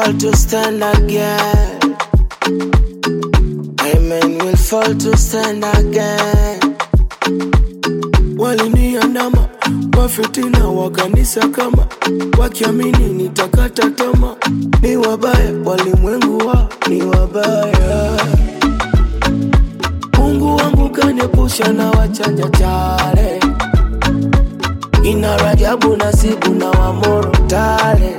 fall to stand again. Amen will fall to stand again. Waliniandama wafitina wa kanisa kama wakiamini nitakata tama, ni wabaya walimwengu wa ni wabaya. Mungu wangu kaniepusha na wachanja chale, ina Rajabu Nasibu na Wamoro tale.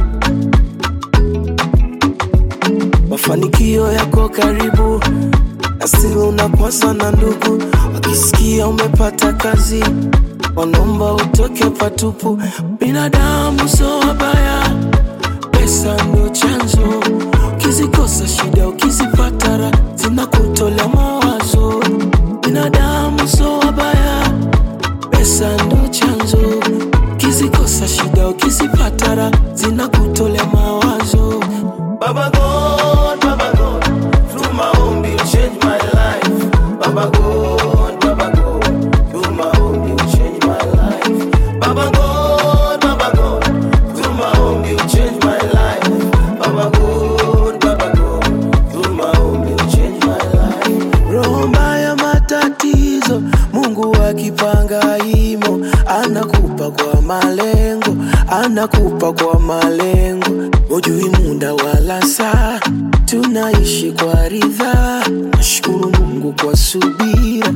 Mafanikio yako karibu, asili unakwasa na ndugu, wakisikia umepata kazi wanaomba utoke patupu. Binadamu so wabaya, pesa ndio chanzo, ukizikosa shida, ukizipata raha zinakutolea mawazo. Binadamu so wabaya, pesa ndio chanzo, ukizikosa shida, ukizipata raha zinakutolea mawazo. Baba God, Baba God, through maombi you change my life. Baba God, Baba God, through maombi you change my life. Baba God, Baba God, through maombi you change my life. Baba God, Baba God, through maombi you change my life. Roho mbaya matatizo, Mungu akipanga imo, anakupa kwa malengo, anakupa kwa malengo. Hujui muda wala saa, tunaishi kwa ridhaa. Nashukuru Mungu kwa subira,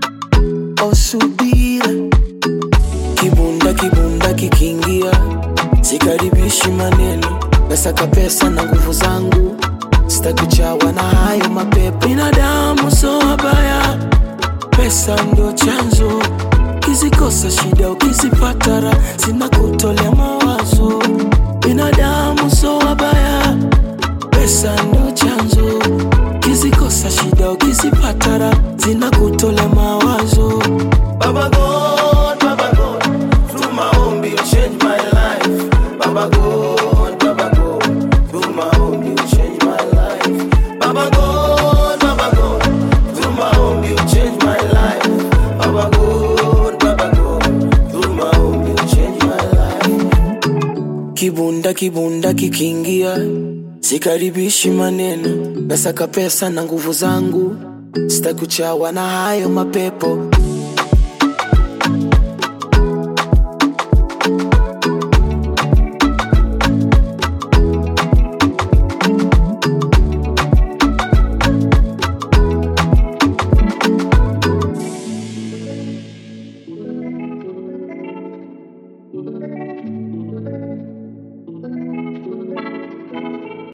o subira. Kibunda kibunda kikiingia, sikaribishi maneno, nasaka pesa na nguvu zangu, sitakuchawa na hayo mapepo. Binadamu so wabaya, pesa ndo chanzo, ukizikosa shida, ukizipata raha zinakutolea mawazo. Binadamu so wabaya, pesa ndo chanzo, ukizikosa shida, ukizipata raha zinakutolea mawazo. Baba God, Baba God, through maombi you change my life. Baba God, Baba God, through maombi you change my life. Baba God, Baba God, through maombi you change my life. Baba God, Baba God, through maombi you change my life. Kibunda kibunda kikiingia, sikaribishi maneno, nasaka pesa na nguvu zangu, sitakuchawa na hayo mapepo.